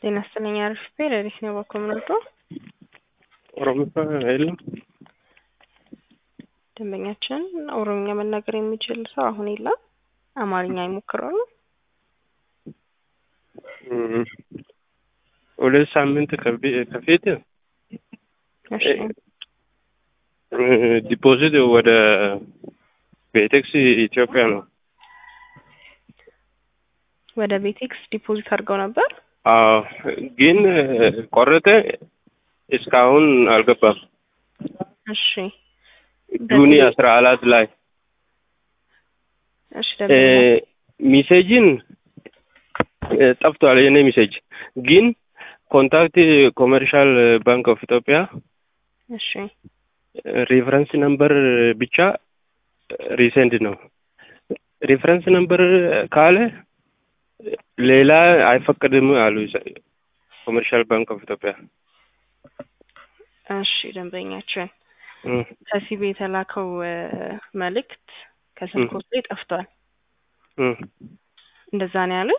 ጤና ይስጥልኝ አሪፍ ሌሊት ነው በኮምነቶ ኦሮሚያ የለም። ደንበኛችን ኦሮምኛ መናገር የሚችል ሰው አሁን የለም። አማርኛ ይሞክረው ነው። ሁለት ሳምንት ከፊት እሺ ዲፖዚት ወደ ቤቴክስ ኢትዮጵያ ነው። ወደ ቤቴክስ ዲፖዚት አድርገው ነበር። አዎ ግን ቆረጠ። እስካሁን አልገባም። እሺ ጁኒ አስራ አራት ላይ እሺ ደንበኛ ሚሴጅን ጠፍቷል። የኔ ሚሴጅ ግን ኮንታክት ኮመርሻል ባንክ ኦፍ ኢትዮጵያ እሺ ሪፈረንስ ነምበር ብቻ ሪሰንድ ነው። ሪፈረንስ ነምበር ካለ ሌላ አይፈቀድም አሉ ኮመርሻል ባንክ ኦፍ ኢትዮጵያ። እሺ ደንበኛችን ከሲቢ የተላከው መልእክት ከስልኮት ላይ ጠፍቷል። እንደዛ ነው ያሉኝ።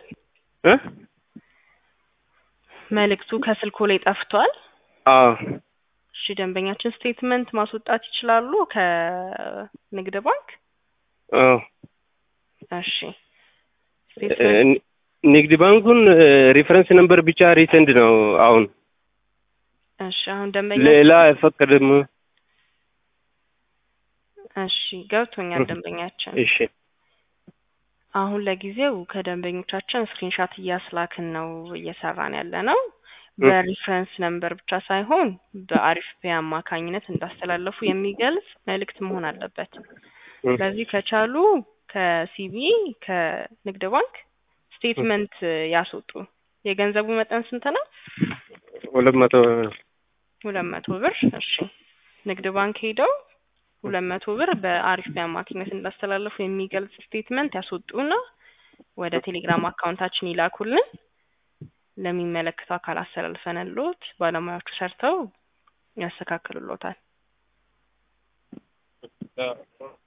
መልእክቱ ከስልኮ ላይ ጠፍቷል። አዎ እሺ ደንበኛችን ስቴትመንት ማስወጣት ይችላሉ ከንግድ ባንክ? አዎ እሺ ንግድ ባንኩን ሪፈረንስ ነምበር ብቻ ሪሰንድ ነው አሁን። እሺ አሁን ደንበኛ ሌላ አይፈቀድም። እሺ ገብቶኛል ደንበኛችን። እሺ አሁን ለጊዜው ከደንበኞቻችን ስክሪንሻት እያስላክን ነው እየሰራን ያለ ነው። በሪፍረንስ ነምበር ብቻ ሳይሆን በአሪፍ ፔ አማካኝነት እንዳስተላለፉ የሚገልጽ መልእክት መሆን አለበት። ስለዚህ ከቻሉ ከሲቢ ከንግድ ባንክ ስቴትመንት ያስወጡ። የገንዘቡ መጠን ስንት ነው? ሁለት መቶ ሁለት መቶ ብር። እሺ ንግድ ባንክ ሄደው ሁለት መቶ ብር በአሪፍ ፔ አማካኝነት እንዳስተላለፉ የሚገልጽ ስቴትመንት ያስወጡና ወደ ቴሌግራም አካውንታችን ይላኩልን። ለሚመለከተው አካል አስተላልፈንልዎት ባለሙያዎቹ ሰርተው ያስተካክሉልዎታል።